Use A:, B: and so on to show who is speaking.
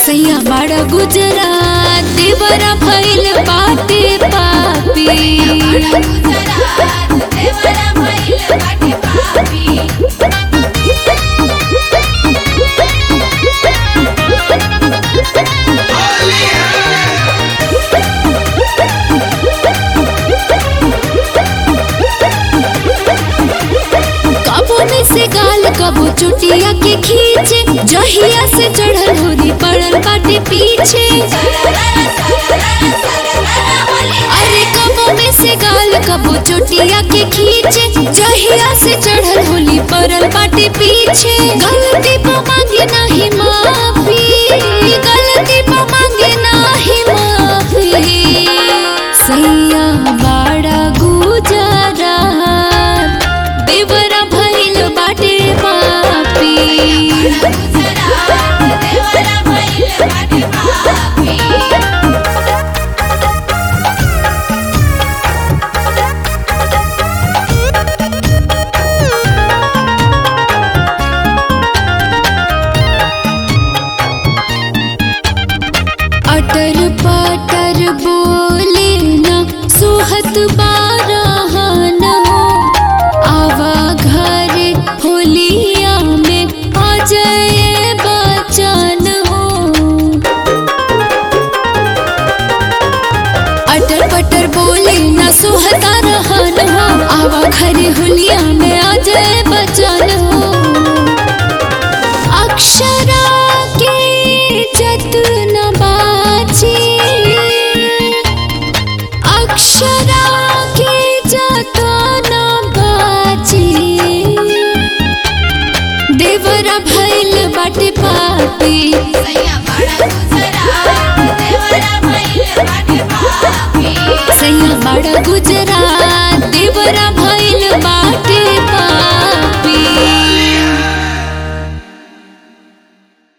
A: सैया बड़ा गुजरात देवरा भइल बाटे पापी कबो में से गाल कबो चुटिया के खींचे जहिया से चढ़ल होरी पड़ल बाटे पीछे अरे कबो में से गाल कबो चुटिया के खींचे जहिया से चढ़ल होली पड़ल बाटे पीछे गलती पर मांगे नाही माफी गलती पर मांगे नाही माफी सैया बाड़ा गुजरा देवरा भइल बाटे पापी अटर पटर बोले न सुहत बारहन हो आवा घर होलिया में अजय बचन हो अटर पटर बोले न सुहता रहन हो आवा घर होलिया में अजय बचन हो अक्षरा के जतन बाची अक्षरा के जतन बाची देवरा भइल बाटे पापी सैया बड़ा गुजरात देवरा